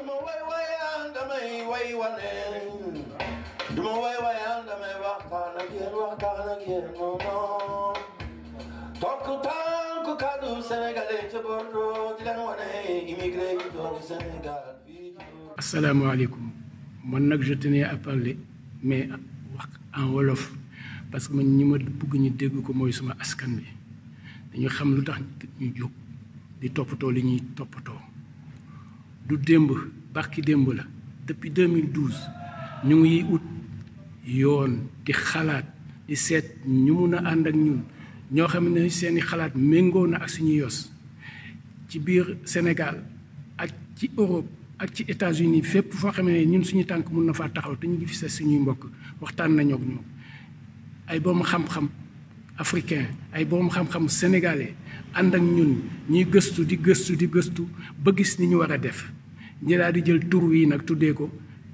duma way wayaan damay way waneen duma way wayaan damay waxtaan ak yéen waxtaan ak yéen moomoo tokk tànk kaddu sénégalais ca Bordeaux di leen wane immigré yi doon Sénégal fii asalaamaaleykum man nag je tenais à parler mais wax en wolof parce que man ñi ma bëgg ñu dégg ko mooy suma askan bi dañu xam lu tax ñu jóg di toppatoo li ñuy toppatoo du démb barki démb la depuis 2012 ñu ngi ut yoon di xalaat di seet ñu mun a ànd ak ñun ñoo xam ne seeni xalaat méngoo na ak suñu yos ci biir Sénégal ak ci Europe ak ci États-Unis fépp foo xam ne ñun suñu tànk mun na faa taxaw te ñu ngi fi sa suñuy mbokk waxtaan nañoo ak ñoom ay borom xam-xam africain ay borom xam-xam sénégalais ànd ak ñun ñuy gëstu di gëstu di gëstu ba gis ni ñu war a def ñi daal di jël tur wi nag tuddee ko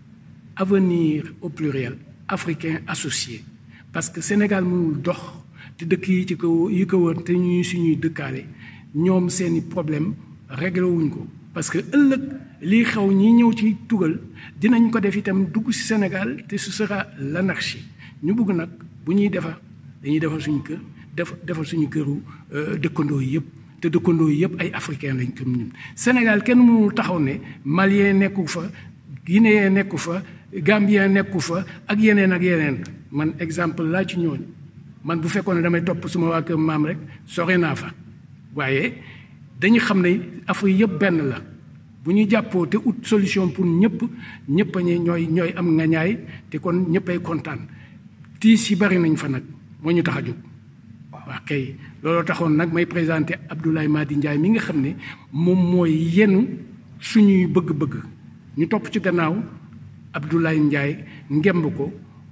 avenir au pluriel africain associé parce que Sénégal mënul dox te dëkk yi ci ko yi ko wër te ñuy suñuy dëkkaale ñoom seeni problème réglé wuñ ko parce que ëllëg lii xew ñi ñëw ci tugal dinañ ko def itam dugg ci Sénégal te ce sera l'anarchie ñu bëgg nag bu ñuy defar dañuy defar suñu kër def defar suñu këru dëkkandoo yëpp te dëkkandoo yëpp ay africain lañ comme ñun Sénégal kenn mënul taxaw ne malien nekku fa guinéen nekku fa gambien nekku fa ak yeneen ak yeneen man exemple laa ci ñooñu man bu fekkoon ne damay topp suma waa kër maam rek sore naa fa waaye dañu xam ne Afrique yëpp benn la bu ñu jàppoo te ut solution pour ñëpp ñëpp a ñooy ñooy am ngañaay te kon ñëppay kontaan tiis yi bari nañ fa nag moo ñu tax a jóg waa kay looloo taxoon nag may présenté Abdoulaye Madi Ndiaye mi nga xam ne moom mooy yenu suñuy bëgg-bëgg ñu topp ci gannaaw Abdoulaye Ndiaye ngemb ko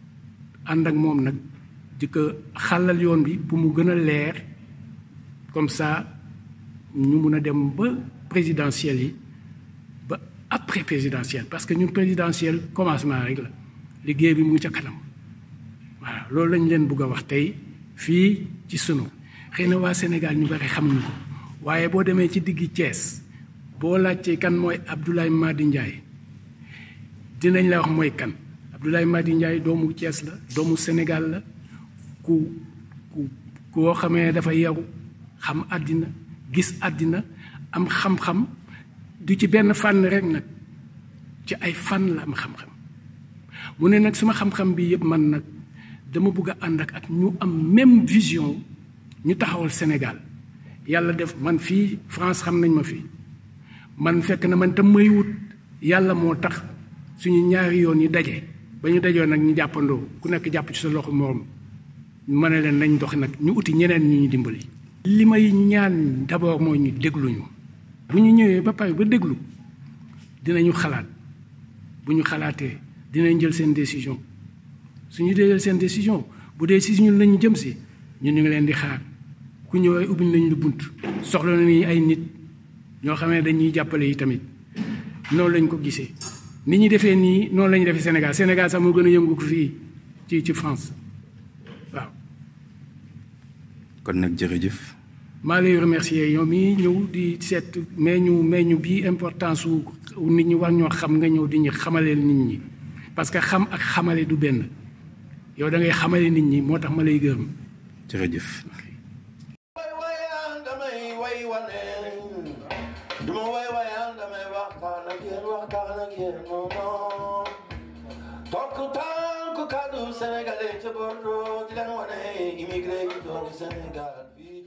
ànd ak moom nag di ko xàllal yoon bi pour mu gën a leer comme ça ñu mun a dem ba présidentielle yi ba après présidentielle parce que ñun présidentielle commencement rek la liggéey bi mu ngi ca kanam voilà loolu lañ leen bëgg a wax tey fii ci sunu xëy na waa Sénégal ñu bari xamuñu ko waaye boo demee ci diggi Thiès boo laajtee kan mooy Abdoulaye Madi Ndiaye dinañ la wax mooy kan Abdoulaye Madi Ndiaye doomu Thiès la doomu Sénégal la ku ku koo xamee dafa yaru xam àddina gis àddina am xam-xam du ci benn fànn rek nag ci ay fànn la am xam-xam mu ne nag suma xam-xam bi yëpp man nag dama bëgg a ànd ak ak ñu am même vision ñu taxawal Sénégal yàlla def man fii France xam nañ ma fi man fekk na man tam may wut yàlla moo tax suñu ñaari yoon yi daje ba ñu dajoo nag ñu jàppandoo ku nekk jàpp ci sa loxo moom ma ne leen nañ dox nag ñu uti ñeneen ñu ñu dimbali. li may ñaan d'abord mooy ñu dégluñu bu ñu ñëwee ba pare ba déglu dinañu xalaat bu ñu xalaatee dinañ jël seen décision suñu dee jël seen décision bu dee si ñun lañu jëm si ñun ñu ngi leen di xaar ku ñëwee ubbiñ lañ lu bunt soxla nañu ay nit ñoo xam ne dañuy jàppale yi tamit noonu lañ ko gisee ni ñu defee nii noonu la ñu defee Sénégal Sénégal sax moo gën a yëngu ko fii ci ci France waaw. kon nag jërëjëf. maa lay remercier yow mi ñëw di seet mais ñu mais ñu bii importance su nit ñi war ñoo xam nga ñëw di ñu xamaleel nit ñi parce que xam ak xamale du benn yow da ngay xamale nit ñi moo tax ma lay gërëm. jërëjëf. way wayaan damay way waneen duma way wayaan damay waxtaan ak yéen waxtaan ak yéen moomoo tokk tànk kaddu sénégalais ca Bordeaux di leen wane immigré yi doon Sénégal fii